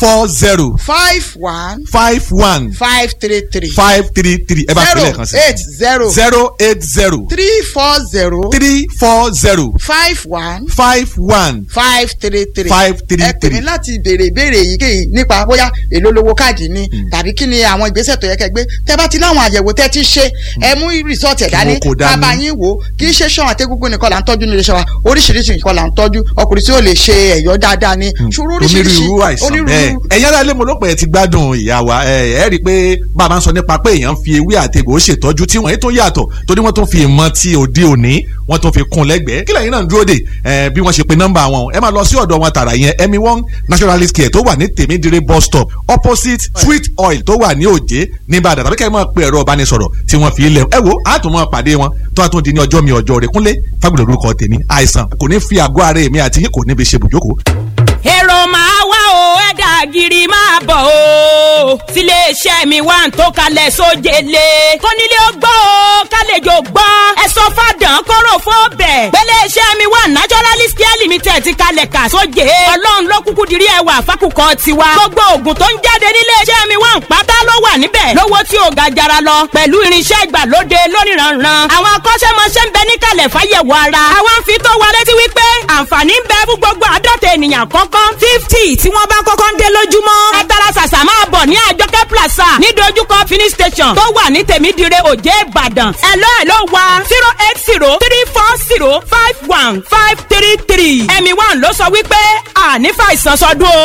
four zero five one five one five three three five three three ẹ bá fi zero lẹ́ẹ̀kan sí eight zero zero eight zero three four zero three four zero five one five one five three three five three ẹ pè mí three. láti béèrè ìbéèrè èyíkéyìí nípa bóyá èló lówó káàdì ni tàbí kí ni àwọn ìgbésẹ̀ tó yẹ kẹ́ gbé tẹ́ bá ti láwọn àyẹ̀wò tẹ́ ti ṣe ẹ mú rìsọ́ọ̀tì ẹ̀ dání wọn kò dání. bàbá yín wò ó kì í ṣe ṣan àtẹ́gúngún nìkan là ń tọ́jú nílé iṣẹ́ wa oríṣiríṣi nǹkan là ń tọ́jú ọkùnrin tí ó lè ṣe ẹ̀yọ́ dáadáa ni ṣòro oríṣiríṣi onírúurú àìsàn bẹ́ẹ̀ ẹ̀yin ará ilé mo ló pẹ̀ ẹ́ ti gbádùn ìyá wa ẹ ẹ́ rí i pé bàbá ń sọ nípa pé èèyàn ń fi ewé àti egbò ṣètọ́jú tí wọ́n yìí tó yàtọ̀ torí wọ́n tún fi ìmọ̀ ti òde òní wọ́n tún fi kún lẹ́gbẹ̀ẹ́ kí lẹ́yìn náà ń dúró dè ẹ bí wọ́n ṣe pe nọ́mbà wọn ẹ máa lọ sí ọ̀dọ̀ wọn tààrà yẹn emi one naturalist care tó wà ní tèmídìrè bus stop opposite sweet oil tó wà ní òjé nìbàdàn tàbí kẹ́ ẹ máa pe ẹ̀rọ ìbánisọ̀rọ̀ tí wọ́n fi lẹ̀ ẹ wo á tún máa pàdé wọn tó a tún di ní ọjọ́ mi ọjọ́ rẹ̀ kúnlé fagbọ̀dọ̀ lórúkọ tèmi àìsàn kò ní fi àgọ́ ara èmi àti yín kò ní fi ṣe bùjókòó èrò máa wá o ẹ̀dà gírí máa bọ̀ o tiléeṣẹ́ mi wà ń tó kalẹ̀ sójele kónílé ó gbọ́ o kálejò gbọ́ ẹ sọ fàdán kóró fún bẹ̀ pẹ̀lẹ́ṣẹ́ mi wà naturalist care limited ti kalẹ̀ kà sóje ọlọ́run ló kúkú dirí ẹwà fákùkọ tiwa gbogbo oògùn tó ń jáde níléeṣẹ́ mi wà ń pátá ló wà níbẹ̀ lówó tí ò ga jara lọ pẹ̀lú irinṣẹ́ ìgbàlóde lóníranran àwọn akọ́ṣẹ́mọṣẹ́ ń bẹ níkàlẹ̀ fáyẹ̀wò ara àwọn fi tó wa létí wípé àǹfààní ń bẹ fún gbogbo àádọ́ta ènìyàn kọ́kọ́ fifty tí wọ́n bá kọ́kọ́ ń dé lójúmọ́. ẹ tara ṣàṣà máa bọ̀ ní àjọkẹ́ plaza ní dojúkọ fini station tó wà ní tèmídìrẹ òjé ìbàdàn. ẹ̀lọ́ ẹ̀lọ́ wa zero eight zero three four zero five one five three three. ẹ̀mí one ló sọ wípé àní fàìsàn sọdún o.